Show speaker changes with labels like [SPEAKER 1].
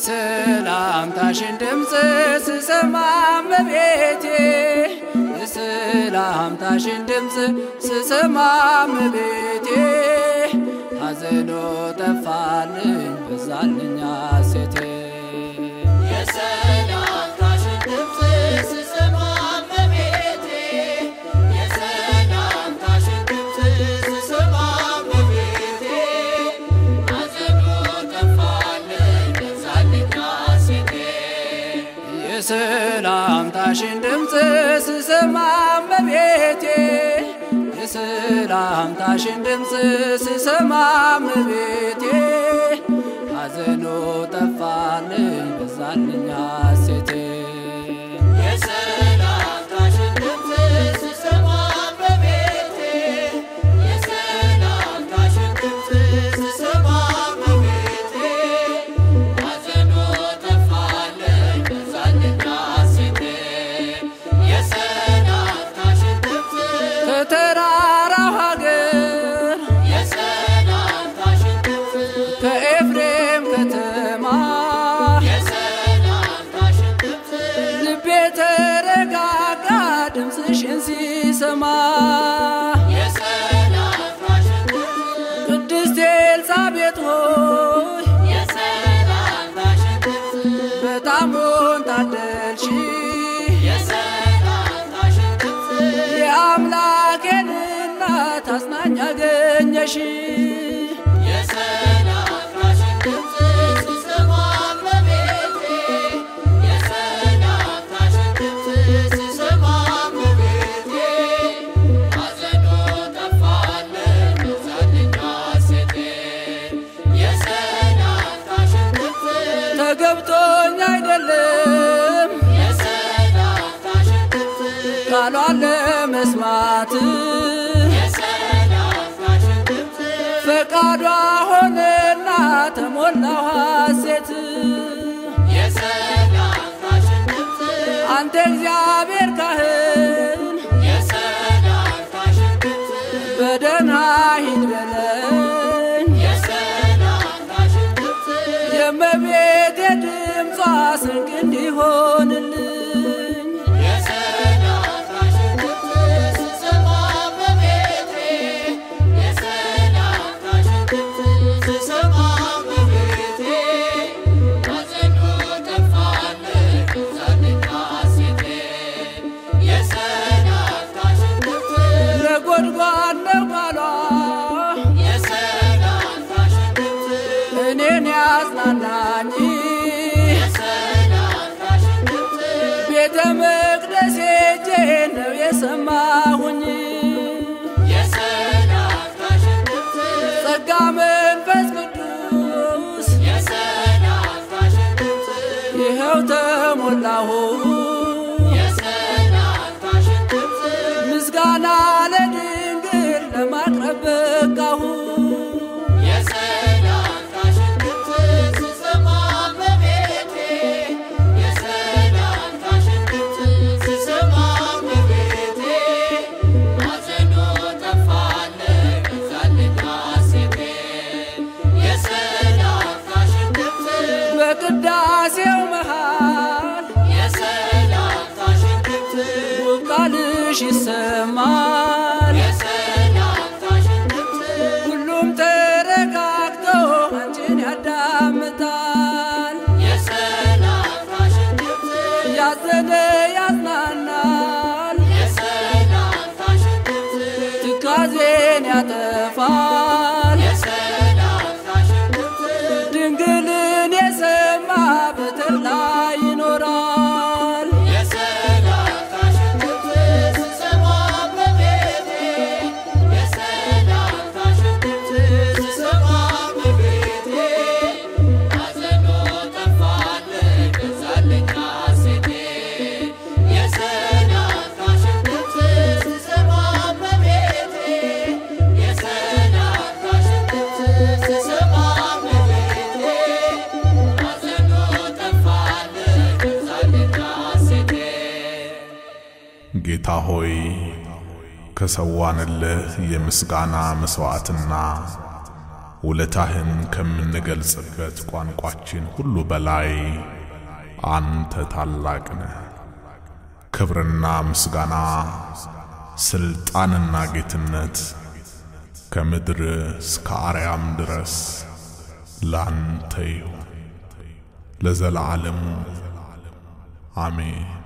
[SPEAKER 1] የሰላምታሽን ድምፅ ስሰማ እመቤቴ የሰላምታሽን ድምፅ ስሰማ እመቤቴ ሐዘኖ ጠፋልኝ በዛልኝ ሐሴቴ
[SPEAKER 2] የሰላምታሽን ድምፅ ስሰማ እመቤቴ የሰላምታሽን ድምፅ ስሰማ እመቤቴ ሐዘኑ ጠፋልኝ በዛልኝ ሐሴቴ
[SPEAKER 1] የሰላምታሽን ድምፅ ስሰማ እመቤቴ የሰላምታሽን ድምፅ ስሰማ እመቤቴ ሐዘኖ ጠፋልኝ በዛልኝ ሐሴቴ
[SPEAKER 2] የሰላምታሽን ድምፅ ስሰማ እመቤቴ የሰላምታሽን ድምፅ ስሰማ እመቤቴ ሐዘኑ ጠፋልኝ በዛልኝ ሐሴቴ የሰላምታሽን ድምፅ
[SPEAKER 1] ከተራራው ሀገር
[SPEAKER 2] የሰላምታሽን ድምፅ
[SPEAKER 1] ከኤፍሬም ከተማ
[SPEAKER 2] የሰላምታሽን ድምፅ
[SPEAKER 1] ልቤ ተረጋጋ ድምፅሽን ሲሰማ
[SPEAKER 2] የሰላምታሽን ድምፅ
[SPEAKER 1] ቅድስት ኤልሳቤጥ ሆይ
[SPEAKER 2] የሰላምታሽን ድምፅ
[SPEAKER 1] በጣሙን ታደልሽ
[SPEAKER 2] የሰላምታሽን ድምፅ
[SPEAKER 1] የአምላኬን እናት አጽናኝ አገኘሽ
[SPEAKER 2] የሰላምታሽን ድምፅ ስሰማ እመቤቴ የሰላምታሽን ድምፅ ስሰማ እመቤቴ ሐዘኑ ጠፋልኝ በዛልኝ ሐሴቴ የሰላምታሽን ድምፅ
[SPEAKER 1] ተገብቶኝ አይደለም
[SPEAKER 2] የሰላምታሽን ድምፅ
[SPEAKER 1] ቃሏን ለመስማት
[SPEAKER 2] የሰላምታሽን ድምፅ
[SPEAKER 1] ፈቃዷ ሆነና ተሞላው ሐሴት
[SPEAKER 2] የሰላምታሽን ድምፅ
[SPEAKER 1] አንተ እግዚአብሔር ካህን
[SPEAKER 2] የሰላምታሽን ድምፅ
[SPEAKER 1] በደህና ሂድ በለኝ
[SPEAKER 2] የሰላምታሽን ድምፅ
[SPEAKER 1] የእመቤቴ ድምጿ ስንቅ እንዲሆንልኝ
[SPEAKER 2] የሰላምታሽን ድምፅ ስሰማ እመቤቴ የሰላምታሽን ድምፅ ስሰማ እመቤቴ ሐዘኑ ጠፋልኝ በዛልኝ ሐሴቴ የሰላምታሽን ድምፅ
[SPEAKER 1] ነጎድጓድ ነው ቃሏ
[SPEAKER 2] የሰላምታሽን ድምፅ
[SPEAKER 1] እኔን ያጽናናኝ
[SPEAKER 2] የሰላምታሽን ድምፅ
[SPEAKER 1] ቤተ መቅደስ ሄጄ ነው የሰማሁኝ
[SPEAKER 2] የሰላምታሽን ድምፅ
[SPEAKER 1] ጸጋ መንፈስ ቅዱስ
[SPEAKER 2] የሰላምታሽን ድምፅ
[SPEAKER 1] ይኸው ተሞላሁ
[SPEAKER 2] የሰላምታሽን ድምፅ
[SPEAKER 1] ምስጋና ለድንግል ለማቅረብ በቃሁ
[SPEAKER 2] የሰላምታሽን ድምፅ ስሰማ እመቤቴ የሰላምታሽን ድምፅ ስሰማ እመቤቴ ሐዘኑ ጠፋልኝ በዛልኝ ሐሴቴ የሰላምታሽን ድምፅ
[SPEAKER 1] በቅዳሴው መሃል
[SPEAKER 2] የሰላምታሽን ድምፅ
[SPEAKER 1] ውብ ቃልሽ ይሰማል
[SPEAKER 2] የሰላምታሽን ድምፅ
[SPEAKER 1] ሁሉም ተረጋግቶ አንቺን ያዳምጣል
[SPEAKER 2] የሰላምታሽን ድምፅ
[SPEAKER 1] ያዘነ ያዝናናል
[SPEAKER 2] የሰላምታሽን ድምፅ
[SPEAKER 1] ትካዜን ያጠፋል
[SPEAKER 2] የሰላምታሽን ድምፅ
[SPEAKER 1] ድንግልን የሰማ በተድላ ይኖራል
[SPEAKER 2] የሰላምታሽን ድምፅ ስሰማ እመቤቴ የሰላምታሽን ድምፅ ስሰማ እመቤቴ ሐዘኑ ጠፋልኝ በዛልኝ ሐሴቴ የሰላምታሽን ድምፅ ስሰማ እመቤቴ የሰላምታሽን ድምፅ ስሰማ እመቤቴ ሐዘኑ ጠፋልኝ በዛልኝ ሐሴቴ
[SPEAKER 3] ጌታ ሆይ ከሰዋንልህ የምስጋና መሥዋዕትና ውለታህን ከምንገልጽበት ቋንቋችን ሁሉ በላይ አንተ ታላቅ ነህ። ክብርና ምስጋና፣ ስልጣንና ጌትነት ከምድር እስከ አርያም ድረስ ላንተ ይሁን ለዘላለሙ አሜን።